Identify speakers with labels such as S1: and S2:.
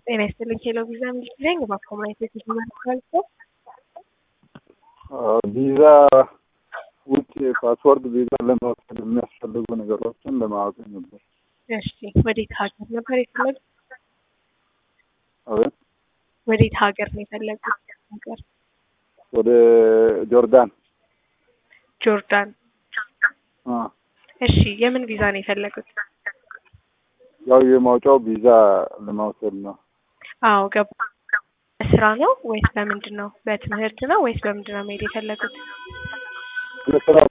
S1: ጤና ይስጥልኝ ሄሎ ቪዛ እንግሊዝ ነኝ። በኮሙኒቲ ማለት ነው።
S2: ቪዛ ውጭ ፓስፖርት ቪዛ ለመውሰድ የሚያስፈልጉ ነገሮችን ለማወቅ ነበር።
S1: እሺ ወዴት ሀገር ነበር የፈለጉት?
S2: አቤት
S1: ወዴት ሀገር ነው የፈለጉት? ሀገር
S2: ወደ ጆርዳን
S1: ጆርዳን።
S2: አ፣
S1: እሺ የምን ቪዛ ነው የፈለጉት?
S2: ያው የማውጫው ቪዛ ለማውሰድ ነው።
S1: አዎ ገባ። በስራ ነው ወይስ በምንድን ነው? በትምህርት ነው ወይስ በምንድን ነው መሄድ የፈለጉት?
S2: ለስራ